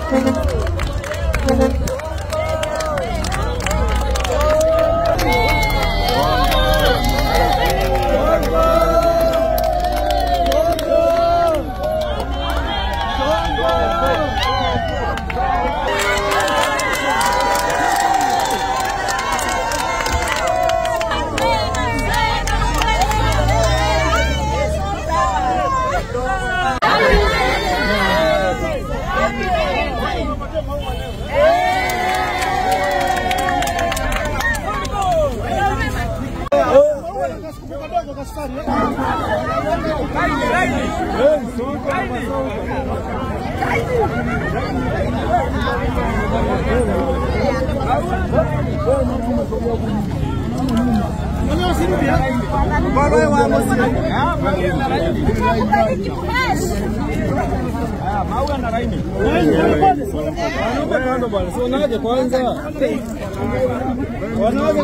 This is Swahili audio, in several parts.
Wanaje kwanza? Wanaje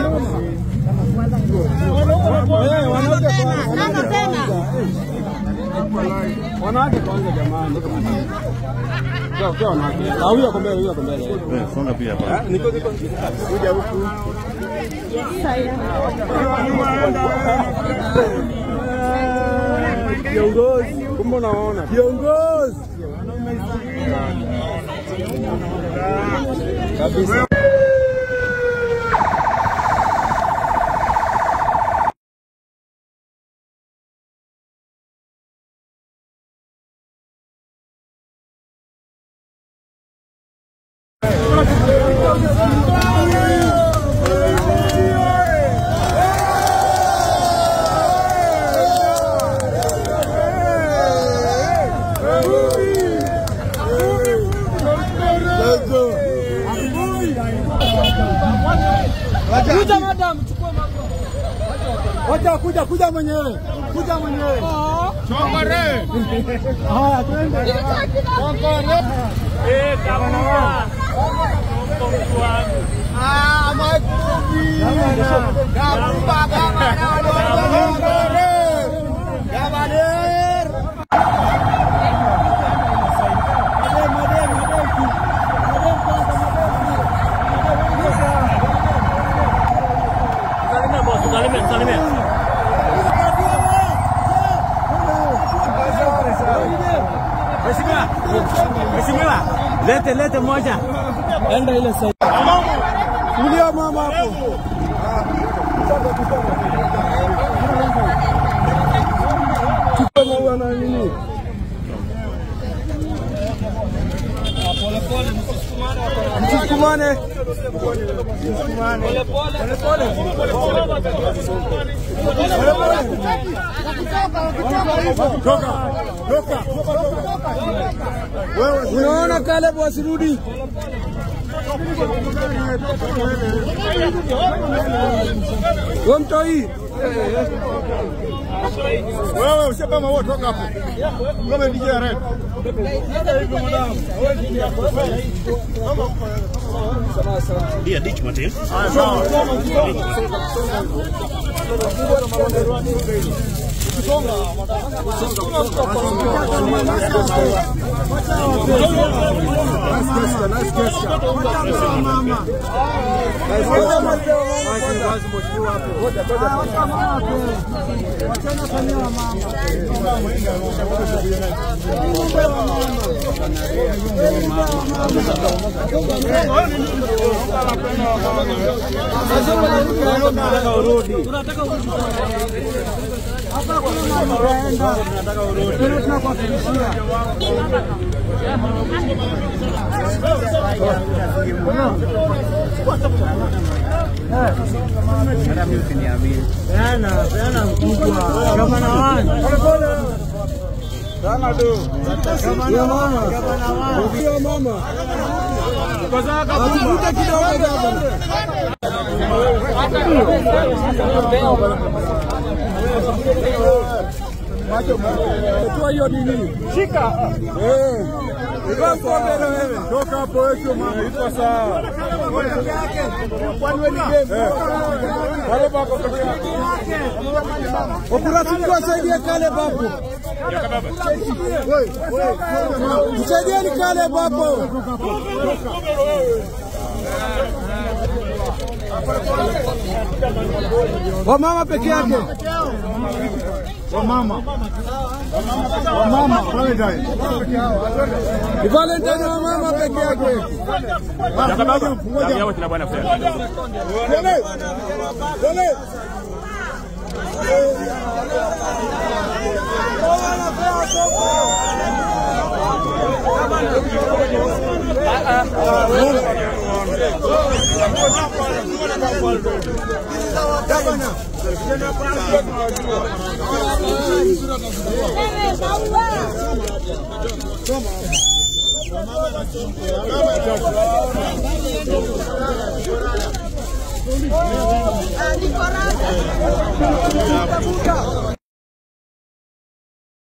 wanawake kwanza jamani. Kwa kwa wanawake. Ah, huyo ako mbele, huyo ako mbele. Eh, songa pia hapa. Niko niko kuja huku. Kiongozi, kumbe unaona. Kiongozi. Kabisa. Kuja madam, chukua mambo. Wacha kuja kuja mwenyewe. Kuja mwenyewe. Chongore. Haya twende. Chongore. Eh, gavana. Ah, makubi. Gabuba gavana. Chongore. Gavaner. Madem, madem, madem. Madem kwanza, Salimia boss, salimia, salimia. Mheshimiwa, Mheshimiwa, lete lete moja. Enda ile side. Kulia mama hapo. Chukua maua na nini? Msisukumane. Toka. Toka. Wewe unaona Caleb wasirudi. Wewe mtoi. Wewe ushepa maua toka hapo. Kama DJ Red. Dia ditch mate. Ndio mama. Atuvute kidogo gavana. Toa hiyo nini? Shika. Eh. Iko mbele wewe. Toka hapo wewe mama. Iko sawa. Kale bako peke yake. Okuratibu wasaidie kale bapo. Msaidieni kale bapo. Wamama peke yake. Wamama. Wamama Valentine. Ni Valentine wa mama peke yake. Damu yao kina bwana Fred. Dole. Dole. Ah, Nicolás.